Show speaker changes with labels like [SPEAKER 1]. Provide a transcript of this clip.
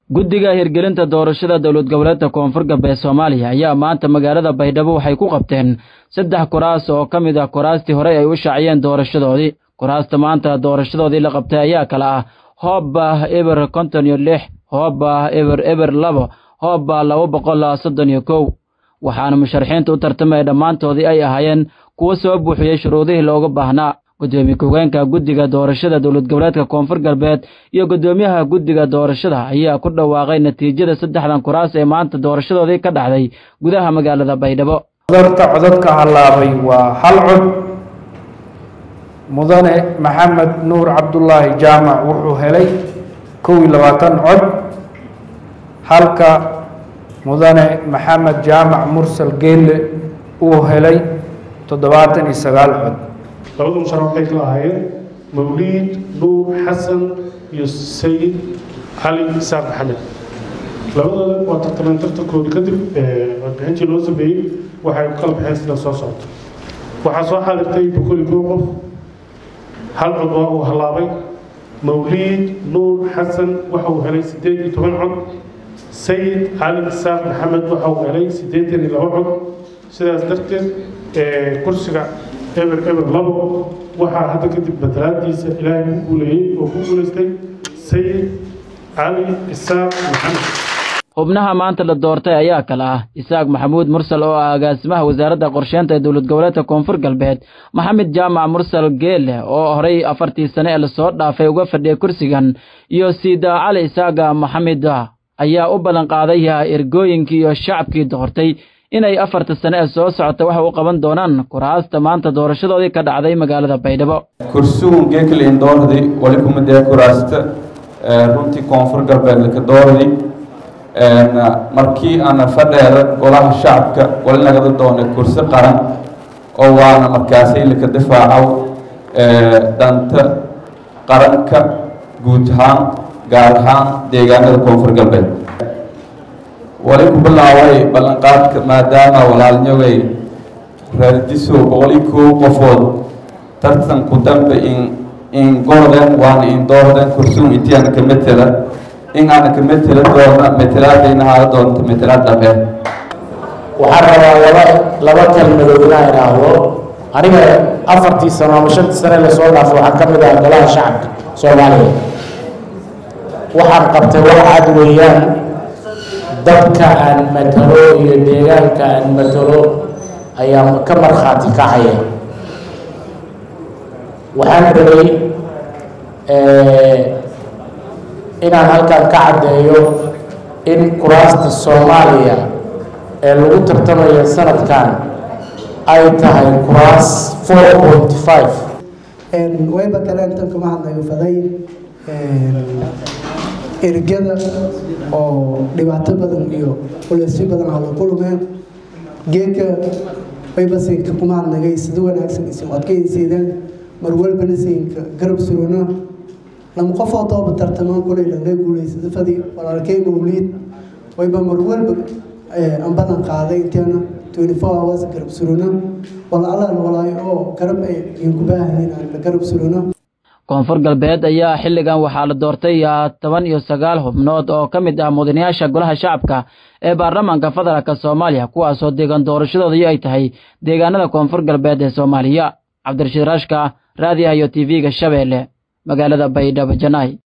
[SPEAKER 1] guddiga hirgelinta doorashada dowlad goboleedka koonfur galbeed soomaaliya ayaa maanta magaalada baydhabo waxay ku qabteen saddex kuraas oo ka mid ah kuraastii horey ay u shaaciyeen doorashadoodii kuraasta maanta doorashadoodii la qabtay ayaa kale ah hoobba eber konton iyo lix hoobba eber eber labo hoobba laba boqol soddon iyo kow waxaana musharaxiinta u tartamaya dhammaantoodii ay ahaayeen kuwo soo buuxiyey shuruudihii looga baahnaa gudoomiye ku-hogeenka guddiga doorashada dowlad goboleedka koonfur galbeed iyo guddoomiyaha guddiga doorashada ayaa ku dhawaaqay natiijada saddexdan kuraas ee maanta doorashadoodii ka dhacday gudaha magaalada baydhabo
[SPEAKER 2] codadka codadka hallaabay waa hal cod mudane maxamed nuur cabdulaahi jaamac wuxuu helay kow iyo labaatan cod halka mudane maxamed jaamac mursal geelle uu helay toddobaatan iyo sagaal cod
[SPEAKER 3] labada musharax waxay kala ahaayeen mawliid nuur xasan iyo sayid cali isaaq maxamed labadooda waa tartameen tartankoodi kadib codbixintii loo sameeyey waxay kala baxeen sida soo socto waxaa soo xaadirtay boqol iyo kow qof hal cod waa uu hallaabay mawliid nuur xasan waxa uu helay siddeed iyo toban cod sayid cali isaaq maxamed waxa uu helay siddeetan iyo laba cod sidaas darteed kursiga eber eber labo waxaa hadda kadib matalaadiisa ilaahay ku guuleeyey oo ku guulaystay sayid cali isaaq maxamed
[SPEAKER 1] xubnaha maanta la doortay ayaa kale ah isaaq maxamuud mursal oo ah agaasimaha wasaaradda qorsheynta ee dowlad goboleedka koonfur galbeed maxamed jaamac mursal geele oo horey afartii sane ee lasoo dhaafay uga fadhiyay kursigan iyo siida cali isaaga maxamed ayaa u ballan qaaday ergooyinkii iyo shacabkii doortay inay afarta sane ee soo socota waxa u qaban doonaan kuraasta maanta doorashadoodii ka dhacday magaalada baydhabo
[SPEAKER 4] kursugun geekal indoordi wali kumadee kuraasta runtii koonfur galbeed laka doordi markii ana fadheeda golaha shacabka wali nagada doonay kursi qaran oo waana markaasay laka difaacow danta qaranka guud ahaan gaar ahaan deegaanada koonfur galbeed wali ku bilaaway ballanqaadka maadaama walaalnyogay raardiso boqoli kow qofood tartanku dambe in in goorden waana in doorden kursuun intiana ka metela in aana ka metela doona metelaadayna haala doonta metelaad dhabe
[SPEAKER 5] waxaan rabaa laba laba kelmadood inaa idhaahdo aniga afartii sano ama shantii sane lasoo dhaafo waxaan ka mid ahaa golaha shacabka soomaaliya waxaan qabtay wax cad weeyaan dadka aan matalo iyo deegaanka aan matalo ayaa ka markhaati kacaya waxaan rabay inaan halkan ka caddeeyo in kuraasta soomaaliya ee lagu tartamayo sanadkan ay tahay kuraas four point five
[SPEAKER 6] wayba kale intan kama hadlayo faday ergada oo dhibaato badan iyo culeysyo badan halo ku lumeen geedka wayba siinka kuma hadnagay sida wanaagsan isin adkaysiideen mar walbana siinka garab suruna lama qofoo dooba tartamaan kulay laga guulaysada fadi walaalkay mawliid wayba mar walba aan badan qaaday inteena twenty four hours garab suruna walaalaal walaayo oo garab ay idinku baahayin aan la garab suruna
[SPEAKER 1] koonfur galbeed ayaa xilligan waxaa la doortay toban iyo sagaal xubnood oo ka mid ah mudanayaasha golaha shacabka ee baarlamaanka federaalk soomaaliya kuwaasoo deegaan doorashadoodii ay tahay deegaanada koonfur galbeed ee soomaaliya cabdirashiid rashka raadiyaha iyo t v-ga shabeelle magaalada baydhabo janay